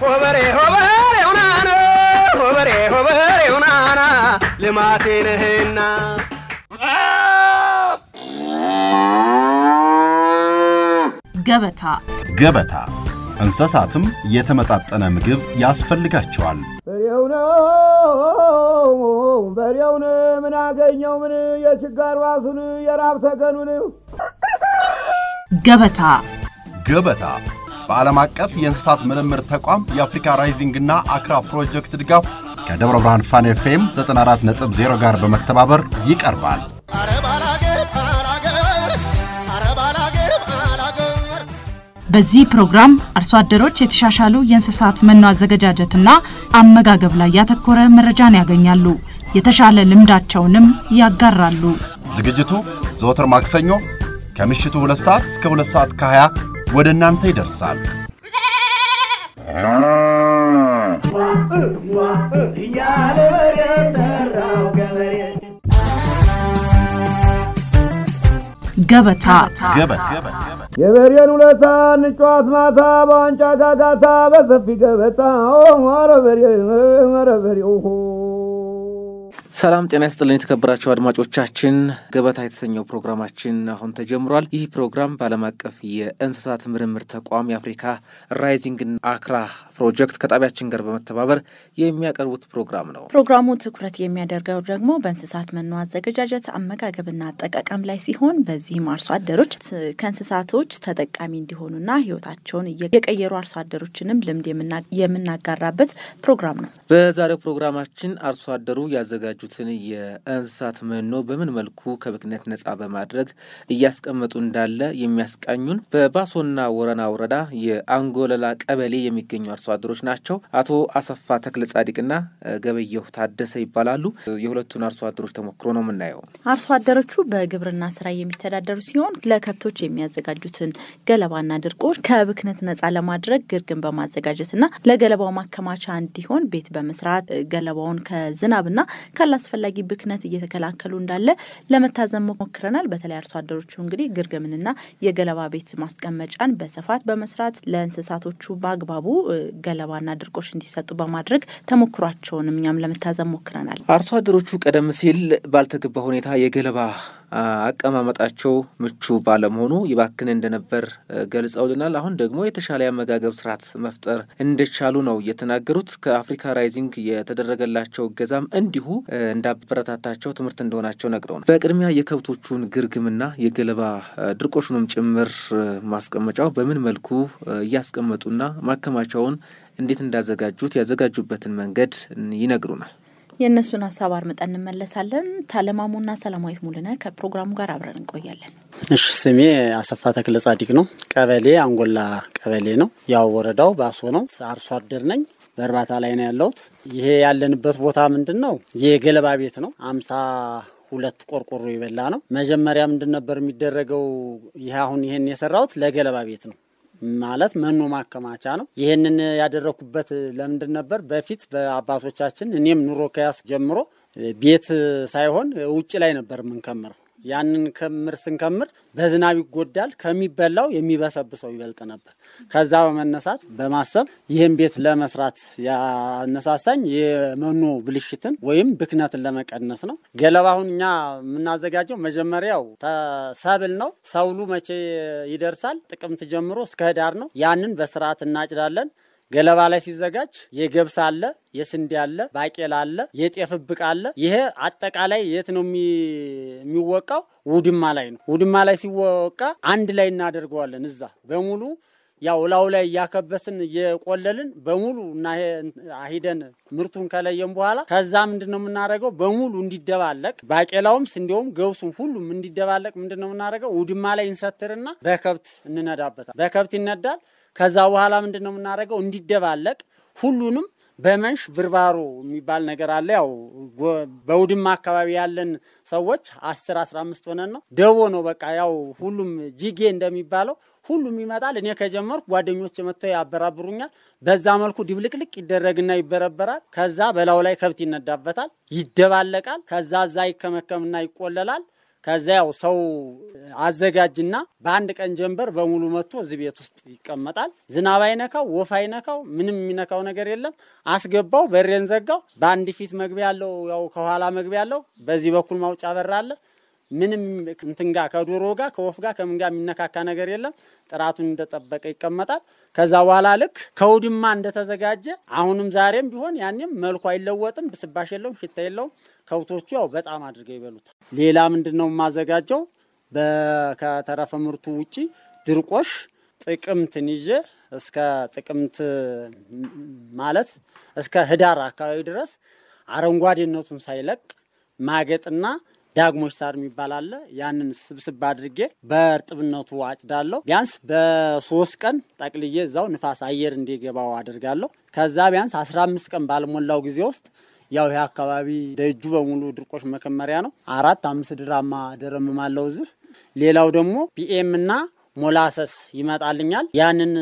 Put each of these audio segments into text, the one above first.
ሆበሬ ሆበሬ ውናና ሆበሬ ሆበሬ ውናና ልማቴ ነህና ገበታ ገበታ እንስሳትም የተመጣጠነ ምግብ ያስፈልጋቸዋል። በሬው ነው በሬውን ምን አገኘው ምን የችጋር ዋሱን የራብ ተገኑን ገበታ ገበታ በዓለም አቀፍ የእንስሳት ምርምር ተቋም የአፍሪካ ራይዚንግ እና አክራ ፕሮጀክት ድጋፍ ከደብረ ብርሃን ፋን ኤፍኤም 94.0 ጋር በመተባበር ይቀርባል። በዚህ ፕሮግራም አርሶ አደሮች የተሻሻሉ የእንስሳት መኖ አዘገጃጀትና አመጋገብ ላይ ያተኮረ መረጃን ያገኛሉ። የተሻለ ልምዳቸውንም ያጋራሉ። ዝግጅቱ ዘወትር ማክሰኞ ከምሽቱ 2 ሰዓት እስከ 2 ሰዓት ከ20 ወደ እናንተ ይደርሳል። እያለ በሬ ጠራው ገበሬ ገበታ ገበታ የበሬን ውለታ እንጫዋት ማታ በዋንጫ ጋጋታ በሰፊ ገበታ ኧረ በሬ ኧረ በሬው ሰላም ጤና ይስጥልን የተከበራቸው አድማጮቻችን፣ ገበታ የተሰኘው ፕሮግራማችን አሁን ተጀምሯል። ይህ ፕሮግራም በዓለም አቀፍ የእንስሳት ምርምር ተቋም የአፍሪካ ራይዚንግ አክራ ፕሮጀክት ከጣቢያችን ጋር በመተባበር የሚያቀርቡት ፕሮግራም ነው። ፕሮግራሙ ትኩረት የሚያደርገው ደግሞ በእንስሳት መኖ አዘገጃጀት አመጋገብና አጠቃቀም ላይ ሲሆን በዚህም አርሶ አደሮች ከእንስሳቶች ተጠቃሚ እንዲሆኑና ሕይወታቸውን የቀየሩ አርሶ አደሮችንም ልምድ የምናጋራበት ፕሮግራም ነው። በዛሬው ፕሮግራማችን አርሶ አደሩ ያዘጋጁትን የእንስሳት መኖ በምን መልኩ ከብክነት ነጻ በማድረግ እያስቀመጡ እንዳለ የሚያስቃኙን በባሶና ወረና ወረዳ የአንጎለላ ቀበሌ የሚገኙ አርሶ አደሮች ናቸው። አቶ አሰፋ ተክለ ጻዲቅና ገበየሁ ታደሰ ይባላሉ። የሁለቱን አርሶ አደሮች ተሞክሮ ነው የምናየው። አርሶ አደሮቹ በግብርና ስራ የሚተዳደሩ ሲሆን ለከብቶች የሚያዘጋጁትን ገለባና ድርቆች ከብክነት ነጻ ለማድረግ ግርግን በማዘጋጀትና ለገለባው ማከማቻ እንዲሆን ቤት በመስራት ገለባውን ከዝናብና ካላስፈላጊ ብክነት እየተከላከሉ እንዳለ ለመታዘብ ሞክረናል። በተለይ አርሶ አደሮቹ እንግዲህ ግርግምንና የገለባ ቤት ማስቀመጫን በስፋት በመስራት ለእንስሳቶቹ በአግባቡ ገለባና ድርቆች እንዲሰጡ በማድረግ ተሞክሯቸውንም እኛም ለመታዘብ ሞክረናል። አርሶ አደሮቹ ቀደም ሲል ባልተገባ ሁኔታ የገለባ አቀማመጣቸው ምቹ ባለመሆኑ ይባክን እንደነበር ገልጸውልናል። አሁን ደግሞ የተሻለ የአመጋገብ ስርዓት መፍጠር እንደቻሉ ነው የተናገሩት። ከአፍሪካ ራይዚንግ የተደረገላቸው እገዛም እንዲሁ እንዳበረታታቸው ትምህርት እንደሆናቸው ነግረውናል። በቅድሚያ የከብቶቹን ግርግምና የገለባ ድርቆሹንም ጭምር ማስቀመጫው በምን መልኩ እያስቀመጡና ማከማቻውን እንዴት እንዳዘጋጁት ያዘጋጁበትን መንገድ ይነግሩናል። የእነሱን ሀሳብ አርምጠን እንመለሳለን። ታለማሙና ሰላማዊት ሙልነ ከፕሮግራሙ ጋር አብረን እንቆያለን። እሺ፣ ስሜ አሰፋ ተክለ ጻዲቅ ነው። ቀበሌ አንጎላ ቀበሌ ነው። ያው ወረዳው ባሶ ነው። አርሶ አደር ነኝ። በእርባታ ላይ ነው ያለሁት። ይሄ ያለንበት ቦታ ምንድን ነው? የገለባ ቤት ነው። አምሳ ሁለት ቆርቆሮ የበላ ነው። መጀመሪያ ምንድን ነበር የሚደረገው? ይህ አሁን ይሄን የሰራሁት ለገለባ ቤት ነው ማለት መኖ ማከማቻ ነው። ይህንን ያደረኩበት ለምንድን ነበር? በፊት በአባቶቻችን እኔም ኑሮ ከያስ ጀምሮ ቤት ሳይሆን ውጭ ላይ ነበር የምንከምረው። ያንን ክምር ስንከምር በዝናብ ይጎዳል፣ ከሚበላው የሚበሰብሰው ይበልጥ ነበር። ከዛ በመነሳት በማሰብ ይህን ቤት ለመስራት ያነሳሳኝ የመኖ ብልሽትን ወይም ብክነትን ለመቀነስ ነው። ገለባ አሁን እኛ የምናዘጋጀው መጀመሪያው ሰብል ነው። ሰብሉ መቼ ይደርሳል? ጥቅምት ጀምሮ እስከ ህዳር ነው። ያንን በስርዓት እናጭዳለን። ገለባ ላይ ሲዘጋጅ የገብስ አለ፣ የስንዴ አለ፣ ባቄላ አለ፣ የጤፍ እብቅ አለ። ይሄ አጠቃላይ የት ነው የሚወቃው? ውድማ ላይ ነው። ውድማ ላይ ሲወቃ አንድ ላይ እናደርገዋለን። እዛ በሙሉ ያው ላዩ ላይ እያከበስን እየቆለልን በሙሉ እና ሂደን ምርቱን ከለየም በኋላ ከዛ ምንድን ነው የምናደርገው? በሙሉ እንዲደባለቅ ባቄላውም፣ ስንዴውም፣ ገብሱም ሁሉም እንዲደባለቅ ምንድን ነው የምናደርገው? ውድማ ላይ እንሰትርና በከብት እንነዳበታል። በከብት ይነዳል። ከዛ በኋላ ምንድን ነው የምናደርገው? እንዲደባለቅ ሁሉንም በመንሽ ብርባሮ የሚባል ነገር አለ። ያው በውድማ አካባቢ ያለን ሰዎች አስር አስራ አምስት ሆነን ነው ደቦ ነው በቃ ያው ሁሉም ጂጌ እንደሚባለው ሁሉም ይመጣል። እኔ ከጀመርኩ ጓደኞች መጥተው ያበራብሩኛል። በዛ መልኩ ድብልቅልቅ ይደረግና ይበረበራል። ከዛ በላዩ ላይ ከብት ይነዳበታል፣ ይደባለቃል። ከዛ እዛ ይከመከምና ይቆለላል። ከዛ ያው ሰው አዘጋጅና በአንድ ቀን ጀንበር በሙሉ መጥቶ እዚህ ቤት ውስጥ ይቀመጣል። ዝናብ አይነካው፣ ወፍ አይነካው፣ ምንም የሚነካው ነገር የለም። አስገባው፣ በሬን ዘጋው። በአንድ ፊት መግቢያ ያለው ያው ከኋላ መግቢያ ያለው፣ በዚህ በኩል ማውጫ በር አለ። ምንም እንትን ጋር ከዶሮ ጋር ከወፍ ጋር ከምን ጋር የሚነካካ ነገር የለም። ጥራቱን እንደጠበቀ ይቀመጣል። ከዛ በኋላ ልክ ከውድማ እንደተዘጋጀ አሁንም ዛሬም ቢሆን ያኔም መልኩ አይለወጥም፣ ብስባሽ የለውም፣ ሽታ የለውም። ከብቶቹ ያው በጣም አድርገው ይበሉታል። ሌላ ምንድን ነው የማዘጋጀው? ከተረፈ ምርቱ ውጪ ድርቆሽ ጥቅምትን ይዤ እስከ ጥቅምት ማለት እስከ ህዳር አካባቢ ድረስ አረንጓዴነቱን ሳይለቅ ማገጥና ዳግሞች ሳር የሚባል አለ። ያንን ስብስብ አድርጌ በእርጥብነቱ አጭዳለሁ። ቢያንስ በሶስት ቀን ጠቅልዬ እዛው ንፋስ አየር እንዲገባው አድርጋለሁ። ከዛ ቢያንስ አስራ አምስት ቀን ባልሞላው ጊዜ ውስጥ ያው ይህ አካባቢ ደጁ በሙሉ ድርቆሽ መከመሪያ ነው። አራት አምስት ድራማ ደረምማለው እዚህ። ሌላው ደግሞ ፒኤም እና ሞላሰስ ይመጣልኛል። ያንን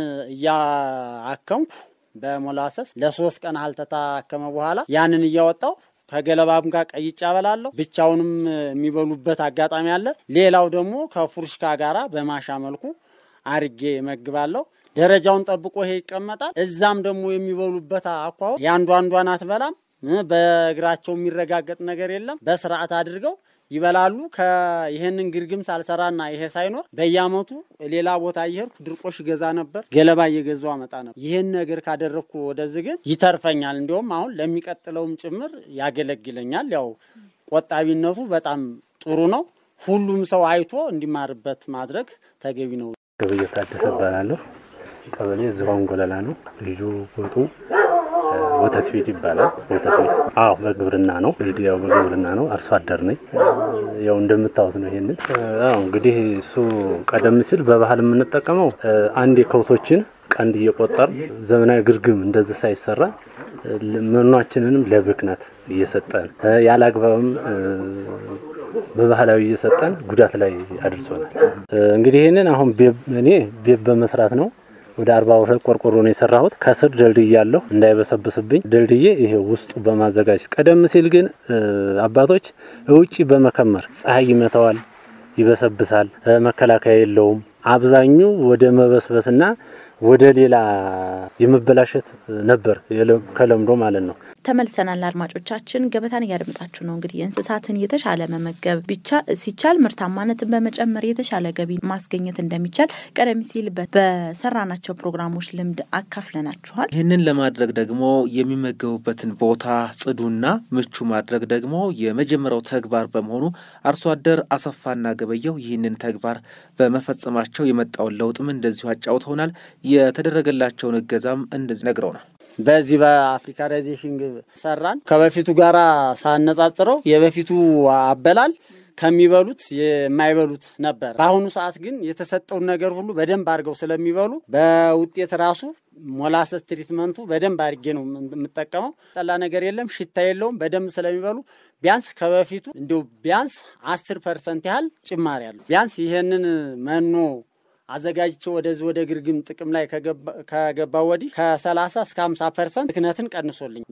እያአከምኩ በሞላሰስ ለሶስት ቀን ያህል ተታከመ በኋላ ያንን እያወጣው ከገለባም ጋር ቀይጬ አበላለሁ። ብቻውንም የሚበሉበት አጋጣሚ አለ። ሌላው ደግሞ ከፉርሽካ ጋራ በማሻ መልኩ አርጌ መግባለሁ። ደረጃውን ጠብቆ ይሄ ይቀመጣል። እዛም ደግሞ የሚበሉበት አኳኋን የአንዱ አንዷን አትበላም። በእግራቸው የሚረጋገጥ ነገር የለም። በስርዓት አድርገው ይበላሉ። ይህንን ግርግም ሳልሰራና ይሄ ሳይኖር በየአመቱ ሌላ ቦታ እየሄድኩ ድርቆሽ ገዛ ነበር፣ ገለባ እየገዛው አመጣ ነበር። ይህን ነገር ካደረግኩ ወደዚህ ግን ይተርፈኛል። እንዲሁም አሁን ለሚቀጥለውም ጭምር ያገለግለኛል። ያው ቆጣቢነቱ በጣም ጥሩ ነው። ሁሉም ሰው አይቶ እንዲማርበት ማድረግ ተገቢ ነው። ገበየ ታደሰ እባላለሁ። ቀበሌ ዝሆን ጎለላ ነው። ልዩ ቦቱ ወተት ቤት ይባላል። ወተት ቤት አዎ፣ በግብርና ነው። እንግዲህ ያው በግብርና ነው። አርሶ አደር ነኝ። ያው እንደምታዩት ነው። ይሄንን አዎ፣ እንግዲህ እሱ ቀደም ሲል በባህል የምንጠቀመው አንድ የከብቶችን ቀንድ እየቆጠር ዘመናዊ ግርግም እንደዚህ ሳይሰራ መኗችንንም ለብክነት እየሰጠን ያለ አግባብም በባህላዊ እየሰጠን ጉዳት ላይ አድርሶናል። እንግዲህ ይህንን አሁን እኔ ቤት በመስራት ነው ወደ አርባ ሁለት ቆርቆሮ ነው የሰራሁት። ከስር ደልድዬ ያለሁ እንዳይበሰብስብኝ ደልድዬ ይሄ ውስጡ በማዘጋጀት ቀደም ሲል ግን አባቶች ውጪ በመከመር ፀሐይ ይመታዋል፣ ይበሰብሳል፣ መከላከያ የለውም። አብዛኙ ወደ መበስበስና ወደ ሌላ የመበላሸት ነበር ከለምዶ ማለት ነው። ተመልሰናል። አድማጮቻችን ገበታን እያደመጣችሁ ነው። እንግዲህ የእንስሳትን የተሻለ መመገብ ቢቻ ሲቻል ምርታማነትን በመጨመር የተሻለ ገቢ ማስገኘት እንደሚቻል ቀደም ሲል በሰራናቸው ፕሮግራሞች ልምድ አካፍለናችኋል። ይህንን ለማድረግ ደግሞ የሚመገቡበትን ቦታ ጽዱና ምቹ ማድረግ ደግሞ የመጀመሪያው ተግባር በመሆኑ አርሶ አደር አሰፋና ገበየው ይህንን ተግባር በመፈጸማቸው የመጣውን ለውጥም እንደዚሁ አጫውተውናል። የተደረገላቸውን እገዛም እንደዚህ ነግረውናል። በዚህ በአፍሪካናይዜሽን ሰራን ከበፊቱ ጋር ሳነጻጽረው የበፊቱ አበላል ከሚበሉት የማይበሉት ነበር። በአሁኑ ሰዓት ግን የተሰጠውን ነገር ሁሉ በደንብ አድርገው ስለሚበሉ በውጤት ራሱ ሞላሰስ ትሪትመንቱ በደንብ አድርጌ ነው የምጠቀመው። ጠላ ነገር የለም፣ ሽታ የለውም። በደንብ ስለሚበሉ ቢያንስ ከበፊቱ እንዲሁ ቢያንስ አስር ፐርሰንት ያህል ጭማሪ አለው። ቢያንስ ይሄንን መኖ አዘጋጅቼ ወደዚህ ወደ ግርግም ጥቅም ላይ ከገባ ወዲህ ከ30 እስከ 50 ፐርሰንት ብክነትን ቀንሶልኝ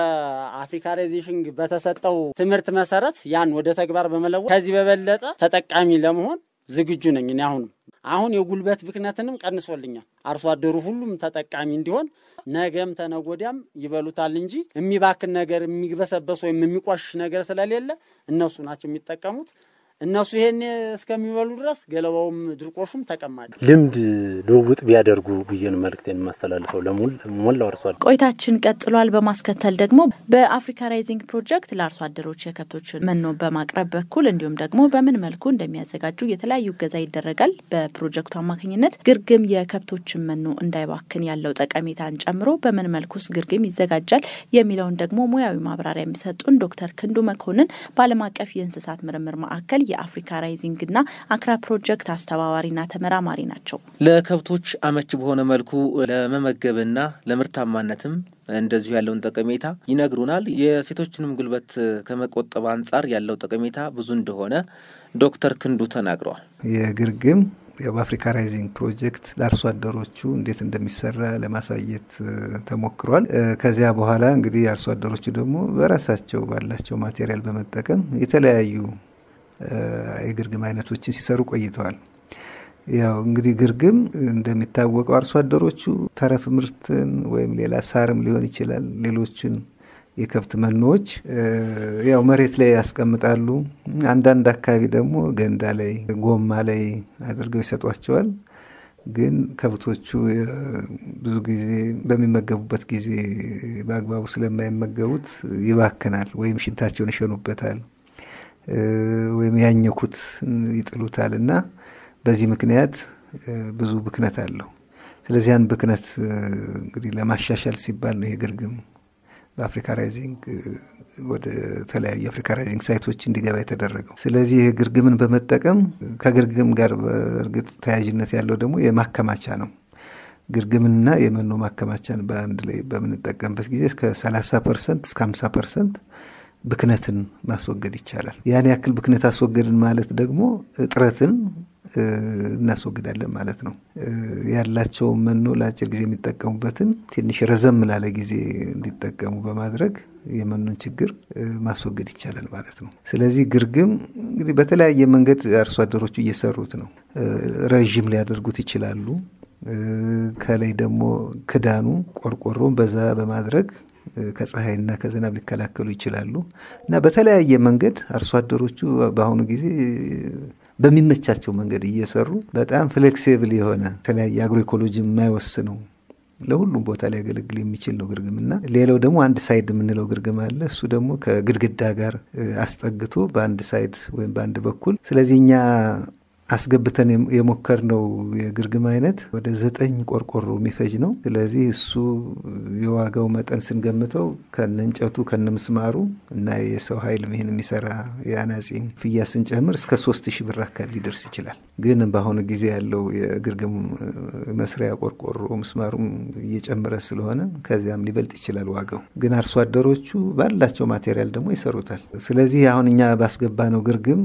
ከአፍሪካናይዜሽን በተሰጠው ትምህርት መሰረት ያን ወደ ተግባር በመለወጥ ከዚህ በበለጠ ተጠቃሚ ለመሆን ዝግጁ ነኝ። እኔ አሁንም አሁን የጉልበት ብክነትንም ቀንሶልኛል። አርሶ አደሩ ሁሉም ተጠቃሚ እንዲሆን ነገም ተነጎዳም ይበሉታል እንጂ የሚባክን ነገር የሚበሰበስ ወይም የሚቆሽሽ ነገር ስለሌለ እነሱ ናቸው የሚጠቀሙት። እነሱ ይሄን እስከሚበሉ ድረስ ገለባውም ድርቆሹም ተቀማጭ ልምድ ልውውጥ ቢያደርጉ ብዬ ነው መልእክቴን የማስተላልፈው ለሞላው አርሶ አደር። ቆይታችን ቀጥሏል። በማስከተል ደግሞ በአፍሪካ ራይዚንግ ፕሮጀክት ለአርሶ አደሮች የከብቶችን መኖ በማቅረብ በኩል እንዲሁም ደግሞ በምን መልኩ እንደሚያዘጋጁ የተለያዩ እገዛ ይደረጋል። በፕሮጀክቱ አማካኝነት ግርግም የከብቶችን መኖ እንዳይባክን ያለው ጠቀሜታን ጨምሮ በምን መልኩስ ግርግም ይዘጋጃል የሚለውን ደግሞ ሙያዊ ማብራሪያ የሚሰጡን ዶክተር ክንዱ መኮንን በዓለም አቀፍ የእንስሳት ምርምር ማዕከል የአፍሪካ ራይዚንግ እና አክራ ፕሮጀክት አስተባባሪና ተመራማሪ ናቸው። ለከብቶች አመች በሆነ መልኩ ለመመገብና ለምርታማነትም እንደዚሁ ያለውን ጠቀሜታ ይነግሩናል። የሴቶችንም ጉልበት ከመቆጠብ አንጻር ያለው ጠቀሜታ ብዙ እንደሆነ ዶክተር ክንዱ ተናግረዋል። የግርግም በአፍሪካ ራይዚንግ ፕሮጀክት ለአርሶ አደሮቹ እንዴት እንደሚሰራ ለማሳየት ተሞክሯል። ከዚያ በኋላ እንግዲህ አርሶ አደሮቹ ደግሞ በራሳቸው ባላቸው ማቴሪያል በመጠቀም የተለያዩ የግርግም አይነቶችን ሲሰሩ ቆይተዋል። ያው እንግዲህ ግርግም እንደሚታወቀው አርሶ አደሮቹ ተረፍ ምርትን ወይም ሌላ ሳርም ሊሆን ይችላል ሌሎችን የከብት መኖዎች ያው መሬት ላይ ያስቀምጣሉ። አንዳንድ አካባቢ ደግሞ ገንዳ ላይ፣ ጎማ ላይ አድርገው ይሰጧቸዋል። ግን ከብቶቹ ብዙ ጊዜ በሚመገቡበት ጊዜ በአግባቡ ስለማይመገቡት ይባክናል፣ ወይም ሽንታቸውን ይሸኑበታል፣ ወይም ያኘኩት ይጥሉታል እና በዚህ ምክንያት ብዙ ብክነት አለው። ስለዚህ ያን ብክነት እንግዲህ ለማሻሻል ሲባል ነው ይሄ ግርግም በአፍሪካ ራይዚንግ ወደ ተለያዩ የአፍሪካ ራይዚንግ ሳይቶች እንዲገባ የተደረገው። ስለዚህ ይህ ግርግምን በመጠቀም ከግርግም ጋር በእርግጥ ተያያዥነት ያለው ደግሞ የማከማቻ ነው። ግርግምንና የመኖ ማከማቻን በአንድ ላይ በምንጠቀምበት ጊዜ እስከ 30 ፐርሰንት እስከ 50 ፐርሰንት ብክነትን ማስወገድ ይቻላል። ያን ያክል ብክነት አስወገድን ማለት ደግሞ እጥረትን እናስወግዳለን ማለት ነው። ያላቸውን መኖ ለአጭር ጊዜ የሚጠቀሙበትን ትንሽ ረዘም ላለ ጊዜ እንዲጠቀሙ በማድረግ የመኖን ችግር ማስወገድ ይቻላል ማለት ነው። ስለዚህ ግርግም እንግዲህ በተለያየ መንገድ አርሶ አደሮቹ እየሰሩት ነው። ረዥም ሊያደርጉት ይችላሉ። ከላይ ደግሞ ክዳኑ ቆርቆሮን በዛ በማድረግ ከፀሐይና ከዝናብ ሊከላከሉ ይችላሉ እና በተለያየ መንገድ አርሶ አደሮቹ በአሁኑ ጊዜ በሚመቻቸው መንገድ እየሰሩ በጣም ፍሌክሲብል የሆነ የተለያየ አግሮ ኢኮሎጂ የማይወስነው ለሁሉም ቦታ ሊያገለግል የሚችል ነው ግርግም እና ሌላው ደግሞ አንድ ሳይድ የምንለው ግርግም አለ። እሱ ደግሞ ከግድግዳ ጋር አስጠግቶ በአንድ ሳይድ ወይም በአንድ በኩል ስለዚህ እኛ አስገብተን የሞከርነው የግርግም አይነት ወደ ዘጠኝ ቆርቆሮ የሚፈጅ ነው። ስለዚህ እሱ የዋጋው መጠን ስንገምተው ከነ እንጨቱ ከነ ምስማሩ እና የሰው ኃይል ይህን የሚሰራ የአናጺ ፍያ ስንጨምር እስከ ሶስት ሺህ ብር አካባቢ ሊደርስ ይችላል። ግን በአሁኑ ጊዜ ያለው የግርግም መስሪያ ቆርቆሮ ምስማሩም እየጨመረ ስለሆነ ከዚያም ሊበልጥ ይችላል ዋጋው። ግን አርሶ አደሮቹ ባላቸው ማቴሪያል ደግሞ ይሰሩታል። ስለዚህ አሁን እኛ ባስገባ ነው ግርግም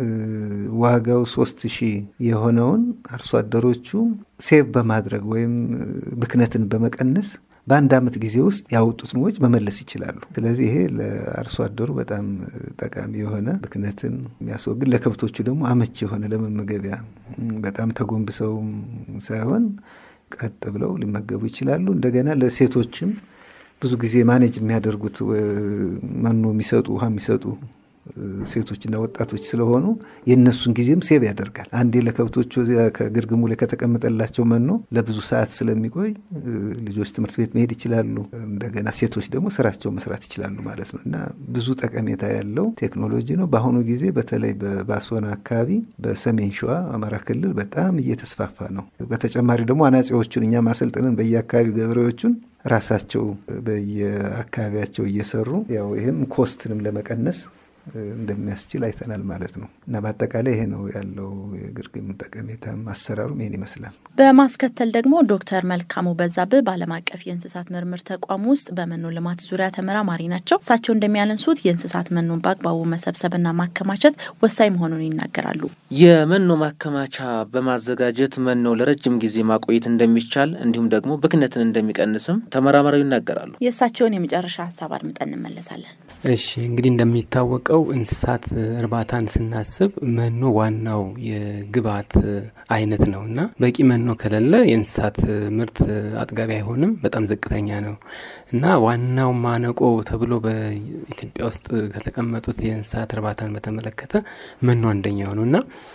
ዋጋው ሶስት ሺህ የሆነውን አርሶ አደሮቹ ሴቭ በማድረግ ወይም ብክነትን በመቀነስ በአንድ ዓመት ጊዜ ውስጥ ያወጡትን ወጪ መመለስ ይችላሉ። ስለዚህ ይሄ ለአርሶ አደሩ በጣም ጠቃሚ የሆነ ብክነትን የሚያስወግድ ለከብቶቹ ደግሞ አመች የሆነ ለመመገቢያ በጣም ተጎንብሰውም ሳይሆን ቀጥ ብለው ሊመገቡ ይችላሉ። እንደገና ለሴቶችም ብዙ ጊዜ ማኔጅ የሚያደርጉት መኖ የሚሰጡ ውሃ የሚሰጡ ሴቶችና ወጣቶች ስለሆኑ የእነሱን ጊዜም ሴብ ያደርጋል። አንዴ ለከብቶቹ ከግርግሙ ላይ ከተቀመጠላቸው መኖ ለብዙ ሰዓት ስለሚቆይ ልጆች ትምህርት ቤት መሄድ ይችላሉ። እንደገና ሴቶች ደግሞ ስራቸው መስራት ይችላሉ ማለት ነው እና ብዙ ጠቀሜታ ያለው ቴክኖሎጂ ነው። በአሁኑ ጊዜ በተለይ በባሶና አካባቢ፣ በሰሜን ሸዋ አማራ ክልል በጣም እየተስፋፋ ነው። በተጨማሪ ደግሞ አናጺዎቹን እኛ ማሰልጥንን በየአካባቢው ገበሬዎቹን ራሳቸው በየአካባቢያቸው እየሰሩ ያው ይህም ኮስትንም ለመቀነስ እንደሚያስችል አይተናል ማለት ነው እና በአጠቃላይ ይሄ ነው ያለው የግርግም ጠቀሜታም አሰራሩም ይሄን ይመስላል። በማስከተል ደግሞ ዶክተር መልካሙ በዛብህ በዓለም አቀፍ የእንስሳት ምርምር ተቋም ውስጥ በመኖ ልማት ዙሪያ ተመራማሪ ናቸው። እሳቸው እንደሚያነሱት የእንስሳት መኖን በአግባቡ መሰብሰብና ማከማቸት ወሳኝ መሆኑን ይናገራሉ። የመኖ ማከማቻ በማዘጋጀት መኖ ለረጅም ጊዜ ማቆየት እንደሚቻል እንዲሁም ደግሞ ብክነትን እንደሚቀንስም ተመራማሪው ይናገራሉ። የእሳቸውን የመጨረሻ ሀሳብ አድምጠን እንመለሳለን። እሺ እንግዲህ እንደሚታወቀው እንስሳት እርባታን ስናስብ መኖ ዋናው የግብዓት አይነት ነው እና በቂ መኖ ከሌለ የእንስሳት ምርት አጥጋቢ አይሆንም፣ በጣም ዝቅተኛ ነው እና ዋናው ማነቆ ተብሎ በኢትዮጵያ ውስጥ ከተቀመጡት የእንስሳት እርባታን በተመለከተ መኖ አንደኛው ነው እና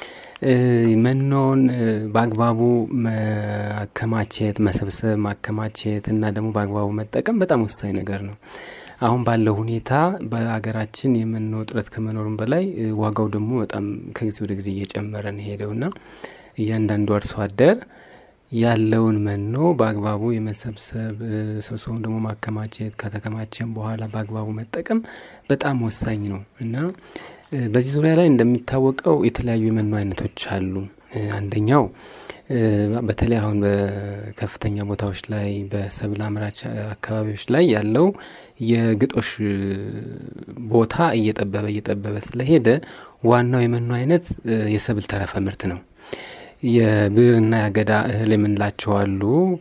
መኖን በአግባቡ ማከማቸት፣ መሰብሰብ፣ ማከማቸት እና ደግሞ በአግባቡ መጠቀም በጣም ወሳኝ ነገር ነው። አሁን ባለው ሁኔታ በሀገራችን የመኖ እጥረት ከመኖሩም በላይ ዋጋው ደግሞ በጣም ከጊዜ ወደ ጊዜ እየጨመረ ነው ሄደውና እያንዳንዱ አርሶ አደር ያለውን መኖ በአግባቡ የመሰብሰብ ሰብሰቡን ደግሞ ማከማቸት ከተከማቸም በኋላ በአግባቡ መጠቀም በጣም ወሳኝ ነው እና በዚህ ዙሪያ ላይ እንደሚታወቀው የተለያዩ የመኖ አይነቶች አሉ። አንደኛው በተለይ አሁን በከፍተኛ ቦታዎች ላይ በሰብል አምራች አካባቢዎች ላይ ያለው የግጦሽ ቦታ እየጠበበ እየጠበበ ስለሄደ ዋናው የመኖ አይነት የሰብል ተረፈ ምርት ነው። የብዕርና የአገዳ እህል የምንላቸው አሉ።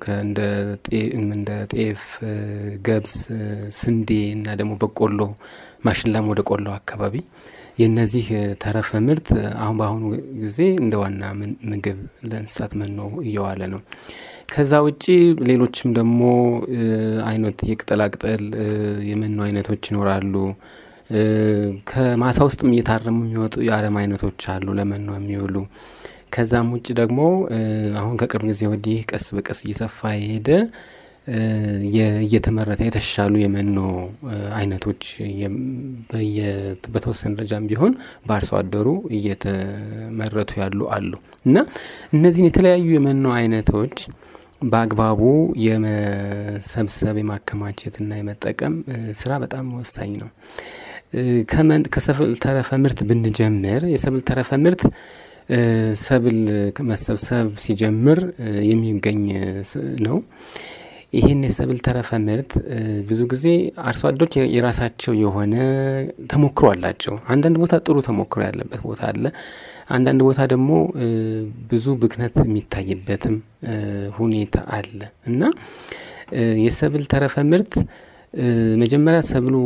እንደ ጤፍ፣ ገብስ፣ ስንዴ እና ደግሞ በቆሎ ማሽላም ወደ ቆሎ አካባቢ የነዚህ ተረፈ ምርት አሁን በአሁኑ ጊዜ እንደ ዋና ምግብ ለእንስሳት መኖ እየዋለ ነው። ከዛ ውጪ ሌሎችም ደግሞ አይነት የቅጠላቅጠል የመኖ አይነቶች ይኖራሉ። ከማሳ ውስጥም እየታረሙ የሚወጡ የአረም አይነቶች አሉ ለመኖ የሚውሉ። ከዛም ውጭ ደግሞ አሁን ከቅርብ ጊዜ ወዲህ ቀስ በቀስ እየሰፋ የሄደ እየተመረተ የተሻሉ የመኖ አይነቶች በተወሰነ ደረጃም ቢሆን በአርሶ አደሩ እየተመረቱ ያሉ አሉ እና እነዚህን የተለያዩ የመኖ አይነቶች በአግባቡ የመሰብሰብ የማከማቸትና የመጠቀም ስራ በጣም ወሳኝ ነው። ከሰብል ተረፈ ምርት ብንጀምር የሰብል ተረፈ ምርት ሰብል መሰብሰብ ሲጀምር የሚገኝ ነው። ይህን የሰብል ተረፈ ምርት ብዙ ጊዜ አርሶ አደሮች የራሳቸው የሆነ ተሞክሮ አላቸው። አንዳንድ ቦታ ጥሩ ተሞክሮ ያለበት ቦታ አለ። አንዳንድ ቦታ ደግሞ ብዙ ብክነት የሚታይበትም ሁኔታ አለ እና የሰብል ተረፈ ምርት መጀመሪያ ሰብሉ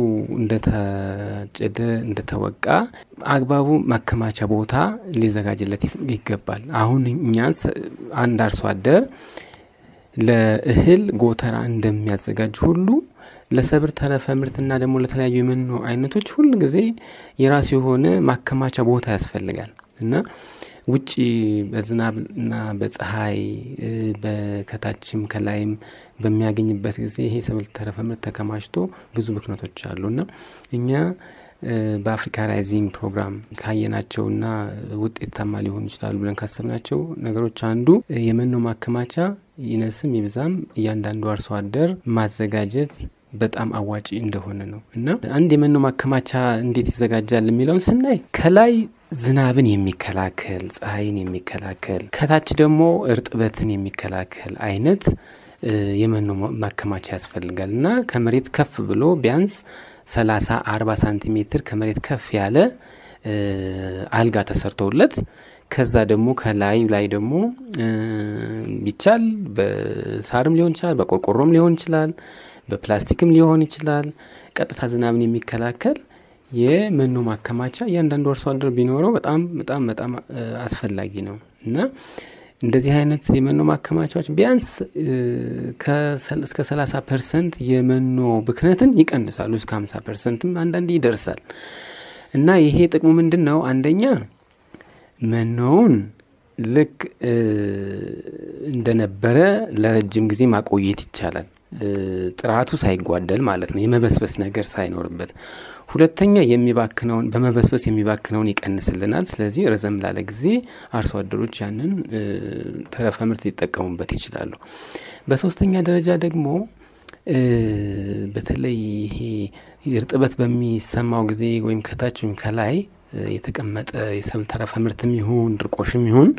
እንደታጨደ እንደተወቃ አግባቡ ማከማቻ ቦታ ሊዘጋጅለት ይገባል። አሁን እኛ አንድ አርሶ አደር ለእህል ጎተራ እንደሚያዘጋጅ ሁሉ ለሰብል ተረፈ ምርትና ደግሞ ለተለያዩ የመኖ አይነቶች ሁል ጊዜ የራሱ የሆነ ማከማቻ ቦታ ያስፈልጋል እና ውጭ በዝናብና በፀሐይ በከታችም ከላይም በሚያገኝበት ጊዜ ይሄ ሰብል ተረፈ ምርት ተከማችቶ ብዙ ብክነቶች አሉ እና እኛ በአፍሪካ ራይዚንግ ፕሮግራም ካየናቸውና ውጤታማ ሊሆኑ ይችላሉ ብለን ካሰብናቸው ነገሮች አንዱ የመኖ ማከማቻ ይነስም ይብዛም እያንዳንዱ አርሶ አደር ማዘጋጀት በጣም አዋጪ እንደሆነ ነው እና አንድ የመኖ ማከማቻ እንዴት ይዘጋጃል የሚለውን ስናይ ከላይ ዝናብን የሚከላከል ፀሐይን የሚከላከል ከታች ደግሞ እርጥበትን የሚከላከል አይነት የመኖ ማከማቻ ያስፈልጋል እና ከመሬት ከፍ ብሎ ቢያንስ ሰላሳ አርባ ሳንቲሜትር ከመሬት ከፍ ያለ አልጋ ተሰርቶለት ከዛ ደግሞ ከላይ ላይ ደግሞ ቢቻል በሳርም ሊሆን ይችላል፣ በቆርቆሮም ሊሆን ይችላል፣ በፕላስቲክም ሊሆን ይችላል። ቀጥታ ዝናብን የሚከላከል የመኖ ማከማቻ እያንዳንዱ አርሶ አደር ቢኖረው በጣም በጣም በጣም አስፈላጊ ነው እና እንደዚህ አይነት የመኖ ማከማቻዎች ቢያንስ እስከ 30 ፐርሰንት የመኖ ብክነትን ይቀንሳሉ። እስከ 50 ፐርሰንትም አንዳንድ ይደርሳል እና ይሄ ጥቅሙ ምንድን ነው? አንደኛ መኖውን ልክ እንደነበረ ለረጅም ጊዜ ማቆየት ይቻላል። ጥራቱ ሳይጓደል ማለት ነው፣ የመበስበስ ነገር ሳይኖርበት። ሁለተኛ የሚባክነውን በመበስበስ የሚባክነውን ይቀንስልናል። ስለዚህ ረዘም ላለ ጊዜ አርሶ አደሮች ያንን ተረፈ ምርት ሊጠቀሙበት ይችላሉ። በሶስተኛ ደረጃ ደግሞ በተለይ ይሄ እርጥበት በሚሰማው ጊዜ ወይም ከታች ወይም ከላይ የተቀመጠ የሰብል ተረፈ ምርትም ይሁን ድርቆሽም ይሁን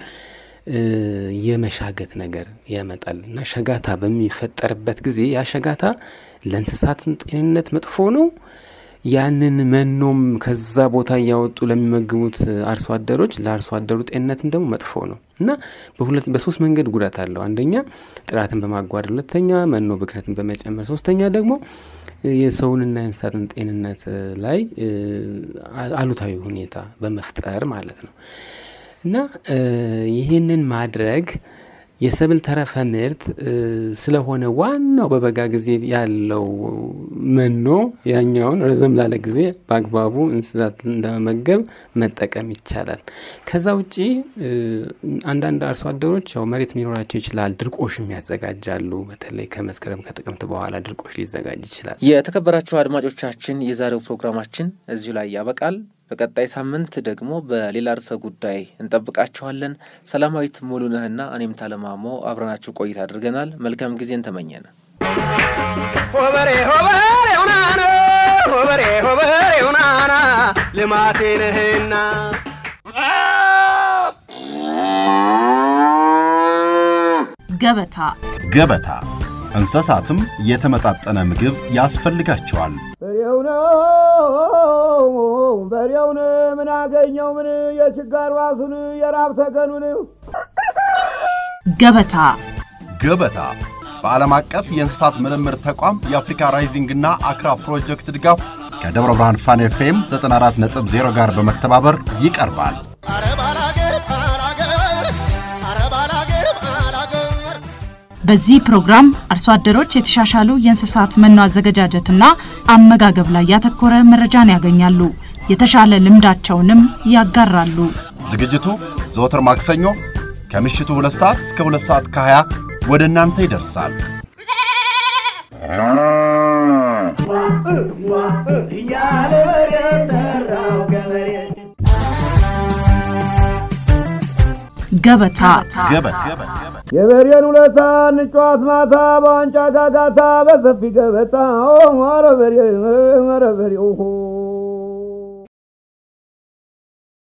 የመሻገት ነገር ያመጣል እና ሸጋታ በሚፈጠርበት ጊዜ ያ ሸጋታ ለእንስሳትም ጤንነት መጥፎ ነው። ያንን መኖም ከዛ ቦታ እያወጡ ለሚመግቡት አርሶ አደሮች ለአርሶ አደሩ ጤንነትም ደግሞ መጥፎ ነው እና በሁለት በሶስት መንገድ ጉዳት አለው። አንደኛ ጥራትን በማጓደል፣ ሁለተኛ መኖ ብክነትን በመጨመር፣ ሶስተኛ ደግሞ የሰውንና የእንስሳትን ጤንነት ላይ አሉታዊ ሁኔታ በመፍጠር ማለት ነው እና ይህንን ማድረግ የሰብል ተረፈ ምርት ስለሆነ ዋናው በበጋ ጊዜ ያለው መኖ ያኛውን ረዘም ላለ ጊዜ በአግባቡ እንስሳት እንደመመገብ መጠቀም ይቻላል። ከዛ ውጪ አንዳንድ አርሶ አደሮች ያው መሬት ሊኖራቸው ይችላል፣ ድርቆሽም ያዘጋጃሉ። በተለይ ከመስከረም ከጥቅምት በኋላ ድርቆሽ ሊዘጋጅ ይችላል። የተከበራችሁ አድማጮቻችን የዛሬው ፕሮግራማችን እዚሁ ላይ ያበቃል። በቀጣይ ሳምንት ደግሞ በሌላ ርዕሰ ጉዳይ እንጠብቃችኋለን። ሰላማዊት ሙሉነህና እኔም ታለማሞ አብረናችሁ ቆይታ አድርገናል። መልካም ጊዜን ተመኘን። ሆበሬ ሆበሬ ሁናና ሆበሬ ሆበሬ ሁናና ልማቴ ነህና ገበታ ገበታ እንስሳትም የተመጣጠነ ምግብ ያስፈልጋቸዋል። በሬው ነው በሬውን ምን አገኘው ምን የችጋር ዋሱን የራብ ተገኑን ገበታ ገበታ በዓለም አቀፍ የእንስሳት ምርምር ተቋም የአፍሪካ ራይዚንግና አክራ ፕሮጀክት ድጋፍ ከደብረ ብርሃን ፋን ኤፍኤም 94.0 ጋር በመተባበር ይቀርባል። በዚህ ፕሮግራም አርሶ አደሮች የተሻሻሉ የእንስሳት መኖ አዘገጃጀትና አመጋገብ ላይ ያተኮረ መረጃን ያገኛሉ። የተሻለ ልምዳቸውንም ያጋራሉ። ዝግጅቱ ዘወትር ማክሰኞ ከምሽቱ 2 ሰዓት እስከ 2 ሰዓት ከ20 ወደ እናንተ ይደርሳል። ገበታ ገበታ የበሬን ውለታ እንጫዋት ማታ በዋንጫ ጋጋታ በሰፊ ገበታ ኧረ በሬ ኧረ በሬ